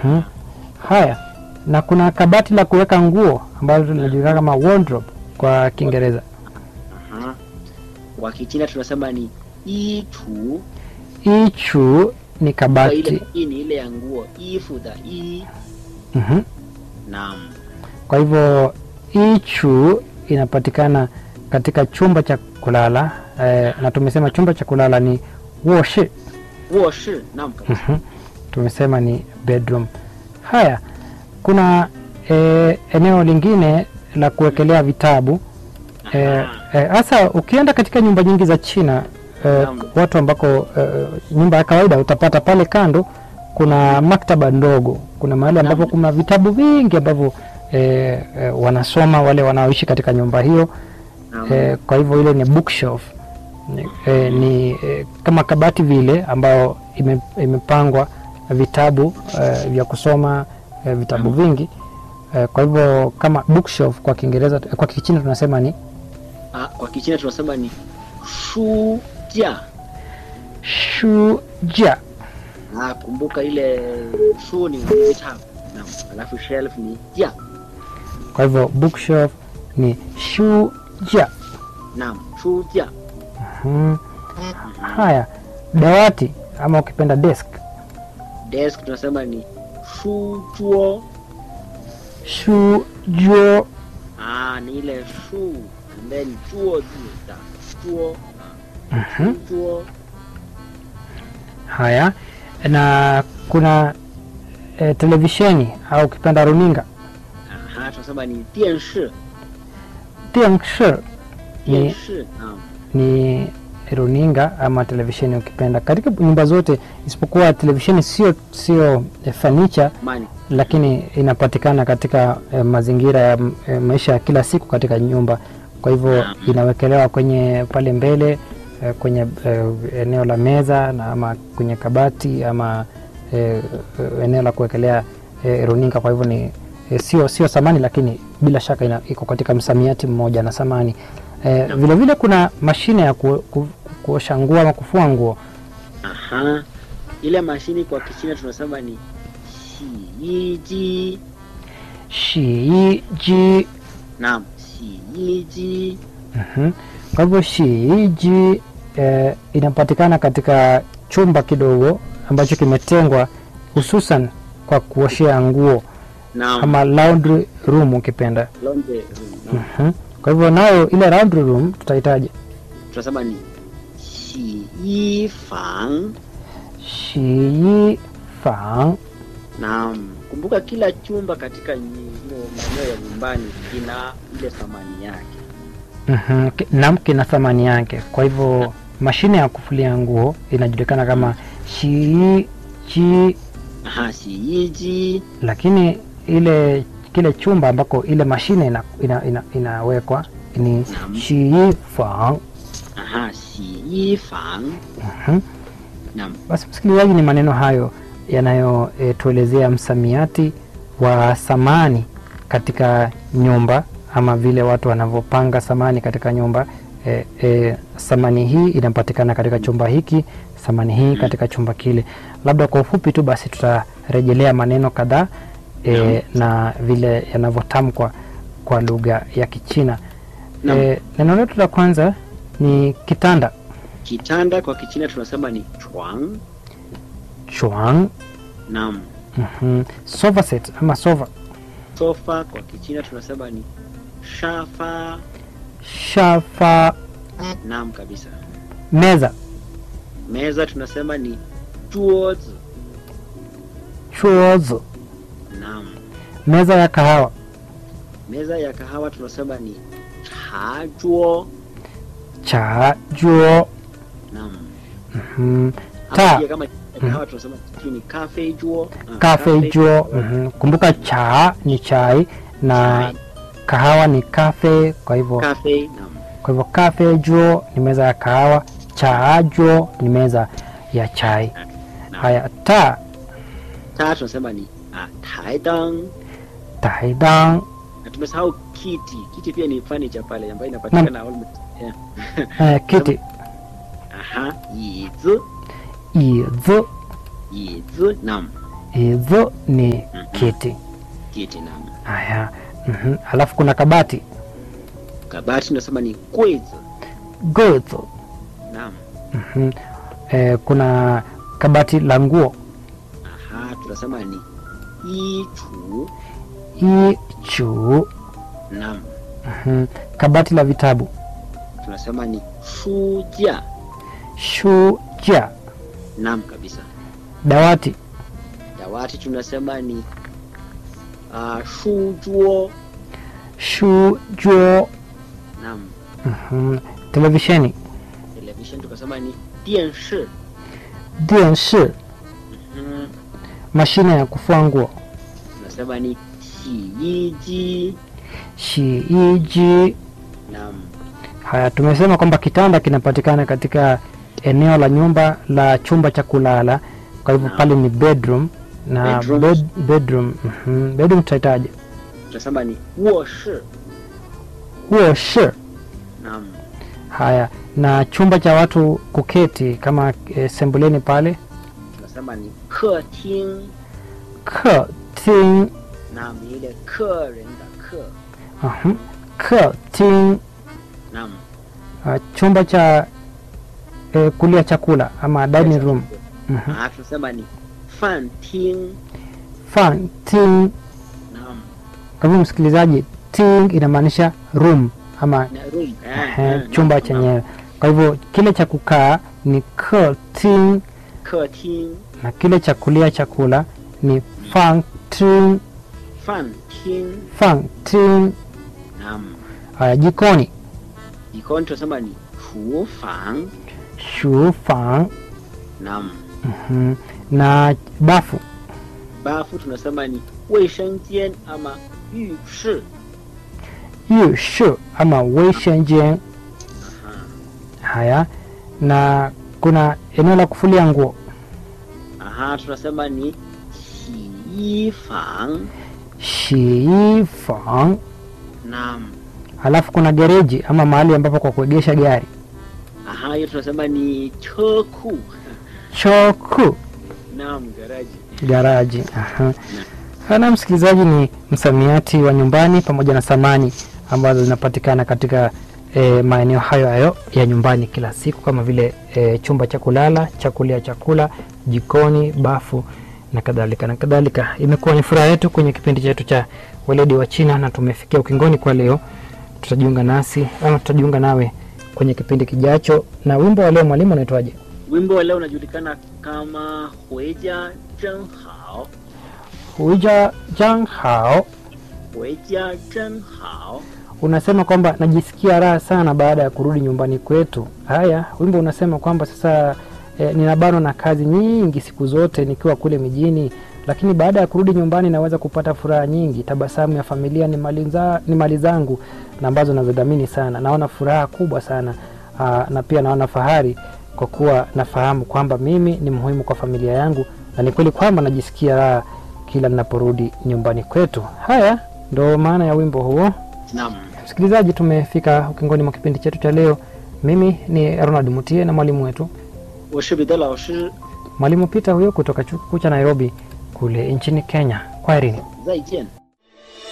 Mhm. Haya, na kuna kabati la kuweka nguo ambalo linajulikana kama wardrobe kwa Kiingereza. Aha. Kwa Kichina tunasema ni itu. Ichu ni Kwa kabati. ile hii ni ile ya nguo, ifu da i. Mhm. Naam. Kwa hivyo ichu inapatikana katika chumba cha kulala eh, na tumesema chumba cha kulala ni woshi. Woshi. Naam kabisa. Mhm. Tumesema ni bedroom. Haya, kuna eh, eneo lingine la kuwekelea vitabu eh, Aha. eh, hasa ukienda katika nyumba nyingi za China eh, Naam. watu ambako eh, nyumba ya kawaida utapata pale kando kuna maktaba ndogo, kuna mahali ambapo Naam. kuna vitabu vingi ambavyo eh, eh, wanasoma wale wanaoishi katika nyumba hiyo Naam. eh, kwa hivyo ile ni bookshelf ni, eh, ni eh, kama kabati vile ambayo ime, imepangwa vitabu eh, vya kusoma eh, vitabu Naam. vingi eh, kwa hivyo kama bookshelf kwa Kiingereza kwa Kichina tunasema ni Ah, kwa Kichina tunasema ni shuja. shuja. Ah, kumbuka ile shu ni vitabu. Naam. Alafu shelf ni ja. Kwa hivyo bookshelf ni shuja. Naam, shuja. Hmm. Haya, dawati ama ukipenda desk Desk tunasema ni shujuo. shujo. Ah, ni ile shu and then juo zi da juo. Mhm. Juo. Haya, na kuna eh, televisheni au ukipenda runinga Aha, tunasema ni dienshi. Dianshi ni, Dienshi. Naam. ni runinga ama televisheni ukipenda katika nyumba zote isipokuwa televisheni sio sio eh, fanicha Mani. lakini inapatikana katika eh, mazingira ya eh, maisha ya kila siku katika nyumba kwa hivyo Naam. inawekelewa kwenye pale mbele eh, kwenye eh, eneo la meza na ama kwenye kabati ama eh, eh, eneo la kuwekelea eh, runinga kwa hivyo ni eh, sio sio samani lakini bila shaka ina, iko katika msamiati mmoja na samani eh, Naam. vile vile kuna mashine ya ku, ku, kuosha nguo ama kufua nguo Aha. Ile mashini kwa Kichina tunasema ni shiiji. shiiji Naam, shiiji. Mhm. Kwa hivyo shiiji eh, inapatikana katika chumba kidogo ambacho kimetengwa hususan kwa kuoshea nguo Naam. ama laundry room ukipenda. Laundry room. Naam. Mhm. Kwa hivyo nayo ile laundry room tutahitaji Tunasema ni shiyi fang. shii fang. Naam. Kumbuka kila chumba katika nyi- hiyo maeneo ya nyumbani kina ile thamani yake. Mhm. Ki- Naam, kina thamani yake. Kwa hivyo mashine ya kufulia nguo inajulikana kama shiiji Aha, shiiji. lakini ile kile chumba ambako ile mashine ina, ina, ina, inawekwa ni Naam. shifang. Aha, shiyi fang. Mhm. Naam. Basi msikilizaji, ni maneno hayo yanayotuelezea msamiati wa samani katika nyumba ama vile watu wanavyopanga samani katika nyumba. E, e, samani hii inapatikana katika chumba hiki, samani hii katika chumba kile. Labda kwa ufupi tu basi tutarejelea maneno kadhaa e, na vile yanavyotamkwa kwa lugha ya Kichina. Naam. E, neno letu la kwanza ni kitanda, Kitanda kwa Kichina tunasema ni chuang. chuang. Naam. Mhm. Sofa set ama sofa, Sofa kwa Kichina tunasema ni shafa. shafa, Naam kabisa. meza, Meza tunasema ni juozi. chuozi, Naam. meza ya kahawa, Meza ya kahawa tunasema ni chajuo. cha juo, Naam. mhm. Ama Ta. pia kama kahawa tunasema sijui ni cafe juo. Ah, kafe juo. mhm. Kumbuka cha ni chai na Chai. kahawa ni kafe, kwa hivyo Cafe. Naam. kwa hivyo kafe juo ni meza ya kahawa, cha juo ni meza ya chai. Naam. Haya, ta Ta tunasema ni ah, taidang. taidang, Na tumesahau kiti. Kiti pia ni furniture pale ambayo inapatikana almost. Yeah. eh, kiti, Aha, yizi. izi, Yizi. Naam. hizo ni kiti. kiti naam. Haya, mhm. alafu kuna kabati Kabati tunasema ni 柜子 gozo. naam. Mhm. Eh, kuna kabati la nguo Aha, tunasema ni 衣橱 ichu. naam. Mhm. Kabati la vitabu Tunasema ni 书架 shuja. naam kabisa. Dawati Dawati tunasema ni uh, 书桌 shujo. naam. Mhm. Televisheni Television tukasema ni 电视 dienshi. mm. Mashine ya kufua nguo tunasema ni 洗衣机 shiiji. naam. Haya, tumesema kwamba kitanda kinapatikana katika eneo la nyumba la chumba cha kulala, kwa hivyo Naam. pale ni bedroom na Bedroom. bed, bedroom mhm, bedroom tutahitaji tunasema ni 卧室 woshi. naam. Haya, na chumba cha watu kuketi kama e, sembuleni pale tunasema ni 客厅 keting. naam, ni ile 客人的客 Mhm, keting. naam. Ah, chumba cha e, kulia chakula ama dining room Mhm, Ah, tunasema ni 饭厅 fanting. naam. Kwa hivyo msikilizaji, ting inamaanisha room ama na room eh, eh, eh, chumba naam, chenyewe. Kwa hivyo kile cha kukaa ni keting naam. 客厅 na kile cha kulia chakula ni fanting. 饭厅 Fanting. naam. Haya, jikoni Jikoni tunasema ni 厨房 shufang. naam. Mhm. na bafu Bafu tunasema ni 卫生间 ama 浴室 yushu ama weishenjen. Aha. Haya, na kuna eneo la kufulia nguo Aha, tunasema ni 洗衣房 shiifang. naam. Halafu kuna gereji ama mahali ambapo kwa kuegesha gari Aha, hiyo tunasema ni 车库 choku naam, garaji garaji. Aha. Na msikilizaji, ni msamiati wa nyumbani pamoja na samani ambazo zinapatikana katika e, maeneo hayo hayo ya nyumbani kila siku kama vile e, chumba cha kulala, cha kulia chakula, jikoni, bafu na kadhalika na kadhalika. Imekuwa ni furaha yetu kwenye kipindi chetu cha weledi wa China na tumefikia ukingoni kwa leo. Tutajiunga nasi ama tutajiunga nawe kwenye kipindi kijacho. Na wimbo wa leo mwalimu unaitwaje? Wimbo wa leo unajulikana kama 回家真好 Huija jang hao 回家真好 unasema kwamba najisikia raha sana baada ya kurudi nyumbani kwetu. Haya, wimbo unasema kwamba sasa e, ninabanwa na kazi nyingi siku zote nikiwa kule mijini, lakini baada ya kurudi nyumbani naweza kupata furaha nyingi. Tabasamu ya familia ni mali, za, ni mali zangu na ambazo nazidhamini sana. Naona furaha kubwa sana aa, na pia naona fahari kwa kuwa nafahamu kwamba mimi ni muhimu kwa familia yangu, na ni kweli kwamba najisikia raha kila ninaporudi nyumbani kwetu. Haya ndo maana ya wimbo huo. naam Msikilizaji, tumefika ukingoni mwa kipindi chetu cha leo. Mimi ni Ronald Mutie na mwalimu wetu 我是彼得老师 mwalimu Peter huyo kutoka chuo kikuu cha Nairobi kule nchini Kenya. Kwaherini. 再见